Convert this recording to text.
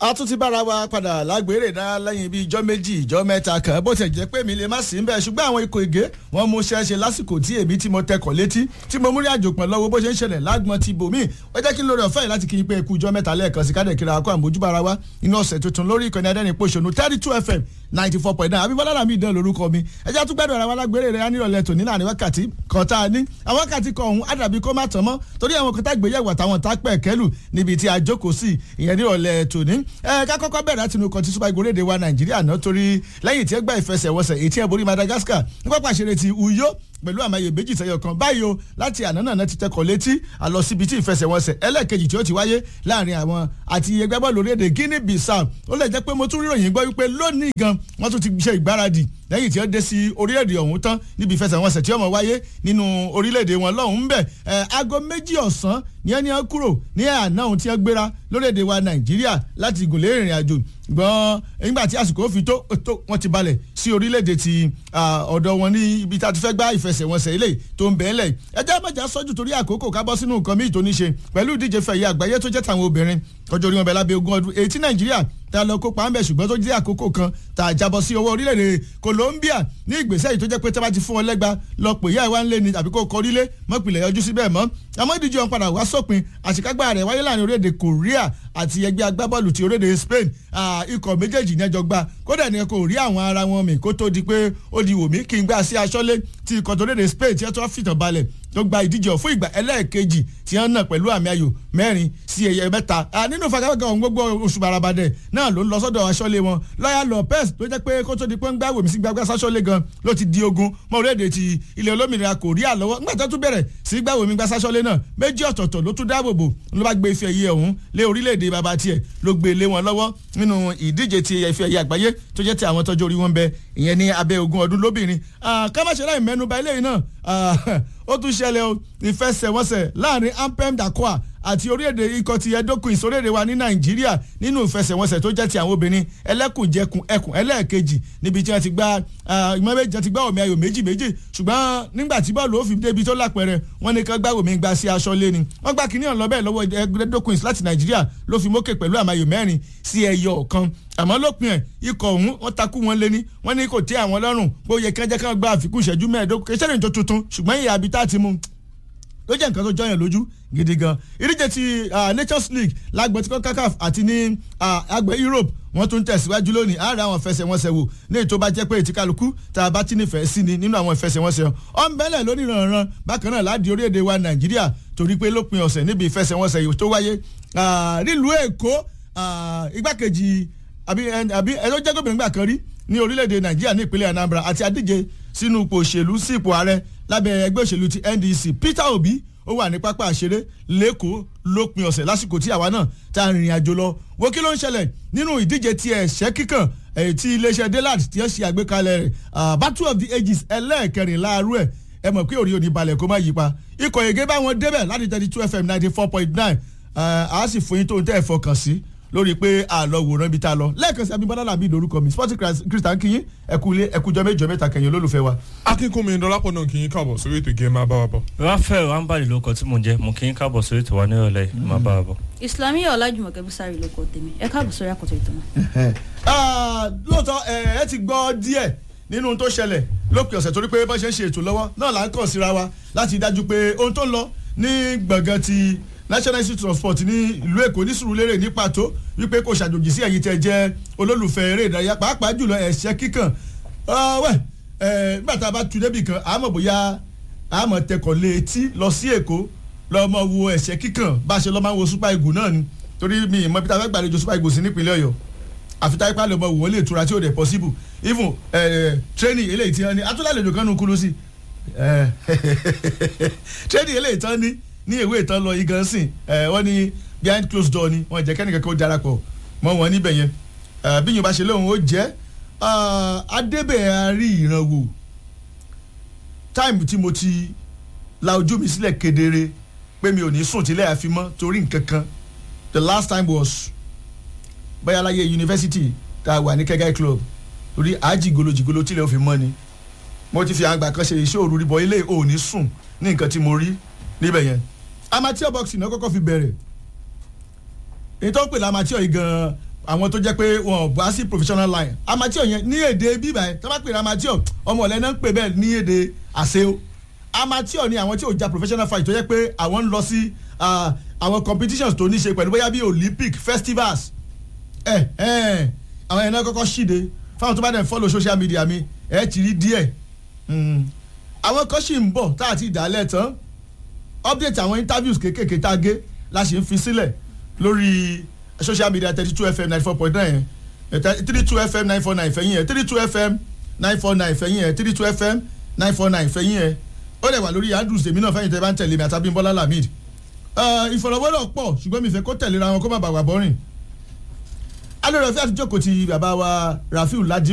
a tún ti bára wa padà lágbèrè dá lẹ́yìn bíi ijọ́ méjì ijọ́ mẹ́ta kan bó ti jẹ́ pé mi lè má sí ń bẹ̀ ṣùgbọ́n àwọn ikọ̀ ègé wọn mú ṣẹ́ṣe lásìkò tí èmi tí mo tẹkọ̀ létí tí mo múrí àjò pọ̀ lọ́wọ́ bó ṣe ń ṣẹlẹ̀ lágbọ́n ti bòmí ó jẹ́ kí n lórí ọ̀fẹ́ yìí láti kí n pé ikú ijọ́ mẹ́ta lẹ́ẹ̀kan sí kádẹ̀ kíra akọ àmójúbára wa inú ọ̀sẹ̀ tuntun lórí ìkànnì adẹ́rìn pòṣónú thirty two fm ninety four point nine abíbọ́lá làmì ìdán lórúkọ mi ẹjẹ́ àtúgbẹ́dọ̀ ara wa lágbèrè rẹ̀ nírọ̀lẹ́ tòní láàrin wákàtí kan tá a ní àwọn wákàtí kan ọ̀hún àdàbí kó má tán mọ́ torí àwọn kan tá gbéyẹ̀wò àtàwọn tá pẹ̀ kẹ́lù níbi tí a jókòó sí ìyẹn nírọ̀lẹ́ tòní ẹ ká kọ́kọ́ bẹ̀rẹ̀ láti inú kan tí super eagles léde wa nàìjíríà náà torí lẹ́yìn tí ẹ gbá ìfẹsẹ̀wọnsẹ̀ èyí tí ẹ borí madagascar ní pápá ìṣeré ti uyo pẹ̀lú àmàyè méjì sẹ́yọ̀ kan báyìí o láti àná náà ti tẹkọ̀ létí àlọ́ síbi tí ìfẹsẹ̀wọnsẹ̀ ẹlẹ́ẹ̀kejì tí ó ti wáyé láàrin àwọn àti ẹgbẹ́ bọ́ọ̀lù orílẹ̀-èdè guinea bissau ó lè jẹ́ pé mo tún ríròyìn gbọ́ wípé lónìí gan wọ́n tún ti ṣe ìgbáradì lẹ́yìn tí ó dé sí orílẹ̀-èdè ọ̀hún tán níbi ìfẹsẹ̀wọnsẹ̀ tí ó mọ̀ wáyé nínú orílẹ̀-èdè wọn lọ́hùn-ún bẹ̀ ẹ̀ aago méjì ọ̀sán ní ẹni wọn kúrò ní àná ohun tí wọn gbéra lórílẹ̀‐èdè wa nàìjíríà láti gùn lé ìrìn àjò gbọ́n nígbà tí àsìkò fi tó tó wọ́n ti balẹ̀ sí orílẹ̀‐èdè ti ọ̀dọ̀ wọn ní ibi tá a ti fẹ́ gbá ìfẹsẹ̀wọnsẹ̀ ilé tó ń bẹ́ẹ̀ lẹ̀ ẹjẹ́ mẹ́jà sọ́jú torí àkókò ká bọ́ sínú nǹkan míì tó ní ṣe pẹ̀lú ìdíje fẹ̀yẹ àgbáyé tó jẹ́ tàwọn obìnrin ọjọ́ orí wọn bẹ̀ lábẹ́ ogún ọdún èyí tí nàìjíríà tá a lọ kópa ńbẹ ṣùgbọ́n tó jẹ́ àkókò kan tá a jábọ̀ sí owó orílẹ̀-èdè Colombia ní ìgbésẹ̀ yìí tó jẹ́ pé tí a bá ti fún ọ lẹ́gba lọ pè yá ìwá ńlẹ̀ ni tàbí kó kọrílé mọ́pìlẹ̀ yọjú síbẹ̀ mọ́ àmọ́ ìdíje ọ̀hún padà wá sópin àṣekágbá rẹ̀ wáyé láàrin orílẹ̀-èdè Korea àti ẹgbẹ́ agbábọ́ọ̀lù ti orílẹ̀-èdè Spain ikọ̀ méjèèjì ní ẹjọ́ gbá kódà ní kò rí àwọn ara wọn mi kó tó di pé ó di wòmí kí n gbá sí aṣọ́lé ti ikọ̀ tó orílẹ̀-èdè Spain tí ẹ tó fìtàn balẹ̀ tó gba ìdíje ọ̀ fún ìgbà ẹlẹ́ẹ̀kejì tí wọ́n nà pẹ̀lú àmì ayò mẹ́rin sí ẹ̀yẹ mẹ́ta nínú fagafaga ọ̀hún gbogbo oṣù barabadẹ náà ló ń lọ sọ́dọ̀ aṣọ́lé wọn lọ́yà Lopez tó jẹ́ pé kó tó di pé ń gbá wèmí sí gbàgbà sáṣọ́lé gan ló ti di ogun mọ́ orílẹ̀-èdè ti ilẹ̀ olómìnira Korea lọ́wọ́ nígbà tó tún bẹ̀rẹ̀ sí gbá wèmí gbà sáṣọ́lé náà méjì ọ̀tọ̀ọ̀tọ̀ ló tún dáàbòbò ló bá gbé ife ẹ̀yẹ ọ̀hún lé orílẹ̀-èdè bàbá tiẹ̀ ló gbé lé wọn lọ́wọ́ nínú ìdíje ti ife ẹ̀yẹ àgbáyé tó jẹ́ ti àwọn tọ́jú orí wọn bẹ ìyẹn ní abẹ́ ogún ọdún lóbìnrin kámáṣe láì mẹ́nuba eléyìí náà ó tún ṣẹlẹ̀ o ìfẹsẹ̀wọnsẹ̀ láàrin ampem dakoa àti orílẹ̀-èdè ikọ̀ ti Edo Queens orílẹ̀-èdè wa ní Nàìjíríà nínú ìfẹsẹ̀wọnsẹ̀ tó jẹ́ ti àwọn obìnrin ẹlẹ́kùnjẹkùn ẹkùn ẹlẹ́ẹ̀kejì níbi tí wọ́n ti gba ìmọ̀mẹ́jọ ti gbá omi ayò méjì méjì ṣùgbọ́n nígbà tí bọ́ọ̀lù ó fi débi tó lápẹ̀rẹ̀ wọ́n ní kán gbá omi gba sí aṣọ lé ni wọ́n gbá kínní ọ̀nà bẹ́ẹ̀ lọ́wọ́ Edo Queens láti Nàìjíríà ló fi mókè pẹ̀lú àmàyò mẹ́rin sí ẹyọ kan àmọ́ lópin ẹ̀ ikọ̀ ọ̀hún wọ́n takú wọn lé ní wọ́n ní kò tẹ́ àwọn lọ́rùn pé ó yẹ kán jẹ́ kán gba àfikún ìṣẹ́jú mẹ́ẹ̀ẹ́dógún kí sẹ́yìn tó tuntun ṣùgbọ́n ìyá abitá ti mú ló jẹ́ nǹkan tó jọyàn lójú gidi gan ìdíje ti Nations League lágbọ̀n tí kò CACAF àti ní àgbẹ̀ Europe wọ́n tún tẹ̀síwájú lónìí àárẹ̀ àwọn ìfẹsẹ̀wọnsẹ̀ wò ní ètò bá jẹ́ pé ètí kálukú tá a bá ti nífẹ̀ẹ́ sí ni nínú àwọn ìfẹsẹ̀wọnsẹ̀ ọ̀nbẹ́lẹ̀ lónìí rànran bákan náà láti orílẹ̀-èdè wa Nàìjíríà torí pé lópin ọ̀sẹ̀ níbi ìfẹsẹ̀wọnsẹ̀ yìí tó wáyé nílùú Èkó igbákejì àbí ẹjọ́ jẹ́ gómìnà gbà kan rí ní orílẹ̀-èdè Nàìjíríà ní ìpínlẹ̀ Anambra àti adíje sínú ipò òṣèlú sí ipò ààrẹ lábẹ́ ẹgbẹ́ òṣèlú ti NDC Peter Obi ó wà ní pápá àṣeré lẹ́kọ̀ọ́ lópin ọ̀sẹ̀ lásìkò tí àwa náà tá a rìnrìn àjò lọ wo kí ló ń ṣẹlẹ̀ nínú ìdíje ti ẹ̀ṣẹ́ kíkàn tí iléeṣẹ́ delad ti ń ṣe àgbékalẹ̀ rẹ̀ battle of the ages ẹlẹ́ẹ̀kẹrìnlá arú ẹ̀ ẹ mọ̀ pé òrí òní balẹ̀ kó má yí pa ikọ̀ ègé bá wọn débẹ̀ láti thirty two fm ninety four point nine a sì fún yín tó ń tẹ́ ẹ̀ fọkàn sí lórí pé àlọ́ wòran ibi tá a lọ lẹ́ẹ̀kan sí abimọ́lá làbí lórúkọ mi sporting christian kinyin ẹkúlé ẹkújọ méjọ mẹ́ta kẹyìn olólùfẹ́ wa. akínkùnmi dọlápọ̀ náà kì í káàbọ̀ sórí ètò ìgé máa bá wa bọ̀. ráfẹ́ rámbàlì ló kọ tí mò ń jẹ́ mo kì í káàbọ̀ sórí ètò wa nírọ̀lẹ́ máa bá wa bọ̀. islamiyah ọlájùmọ̀kẹ́ bísárì ló kọ tèmi ẹ káàbọ̀ sórí àkọ́tọ̀ ètò náà. lóòótọ́ ẹ ti gbọ́ díẹ̀ nínú tó ṣẹlẹ̀ lópin ọ̀sẹ̀ torí pé bá ṣe ń ṣe ètò lọ́wọ́ náà là ń kàn síra wa láti dájú pé ohun tó ń lọ ní gbọ̀ngàn ti national institute of sport ní ìlú èkó ní sùúrùlérè ní pàtó wípé kò ṣàjòjì sí ẹ̀yin tẹ́ jẹ́ olólùfẹ́ eré ìdárayá pàápàá jùlọ ẹ̀ṣẹ́ kíkàn wẹ̀ nígbà tá a bá tu débì kan àmọ́ bóyá àmọ́ tẹkọ̀ lé etí lọ sí èkó lọ́mọ wo ẹ̀ṣẹ́ kíkàn bá a ṣe lọ́ máa ń wo super eagle náà ni torí mi ìmọ̀ bí ta fẹ́ gbàlejò super eagle sí nípínlẹ̀ ọ̀yọ́ àfi táyé pálọ̀ mọ̀ wò ó lè tura tí ò dẹ̀ possible even training eléyìí tí wọ́n ní atúlálejò kan nù kúrú sí training eléyìí tán ní ní ìwé ìtàn lọ igan sìn ẹ wọ́n ní behind closed door ni wọ́n jẹ́ kẹ́nìkan kó darapọ̀ mọ́ wọn níbẹ̀ yẹn bí yóò bá ṣe lóhùn ó jẹ́ adébẹ̀ àárí ìrànwọ́ táìmù tí mo ti la ojú mi sílẹ̀ kedere pé mi ò ní sùn tílẹ̀ àfi mọ́ torí nǹkan kan the last time was bayalaye university tá a wà ní kẹ́gẹ́ club torí àjìgolo jìgolo tílẹ̀ òfin mọ́ ni mo ti fi àgbà kan ṣe iṣẹ́ òru ríbọ ilé ò ní sùn ní nǹkan tí mo rí níbẹ̀ yẹn amateur boxing náà kọ́kọ́ fi bẹ̀rẹ̀ èyí tó ń pè ní amateur yìí gan-an àwọn tó jẹ́ pé wọn ò bá sí professional line amateur yẹn ní èdè bíbá yẹn tó bá pè ní amateur ọmọ ọ̀lẹ́ náà ń pè bẹ́ẹ̀ ní èdè àṣeo amateur ni àwọn tí ò ja professional fight tó jẹ́ pé àwọn ń lọ sí ah, àwọn competitions tó ní ṣe pẹ̀lú bóyá bí olympic festivals ẹ ẹ àwọn yẹn náà kọ́kọ́ ṣíde fáwọn tó bá dẹ̀ ń follow social media mi ẹ ti rí díẹ̀ Mm. àwọn kan sì ń bọ̀ tá a ti dálẹ̀ tán update àwọn interviews kéékèèké tá a gé la sì ń fi sílẹ̀ lórí social media thirty two fm ninety four point nine three two fm nine four nine fẹ̀yìn ẹ̀ three two fm nine four nine fẹ̀yìn ẹ̀ three two fm nine four nine fẹ̀yìn ẹ̀ ó lè wà lórí andrews èmi náà fẹ́yìn tẹ́ bá ń tẹ̀lé mi àtàbí bọ́lá lamid ìfọ̀rọ̀wérọ̀ pọ̀ ṣùgbọ́n mi fẹ́ kó tẹ̀léra wọn kó má bàa wà bọ́rìn alẹ́ rẹ̀ fẹ́ àti jókòó ti bàbá wa rafiu ladi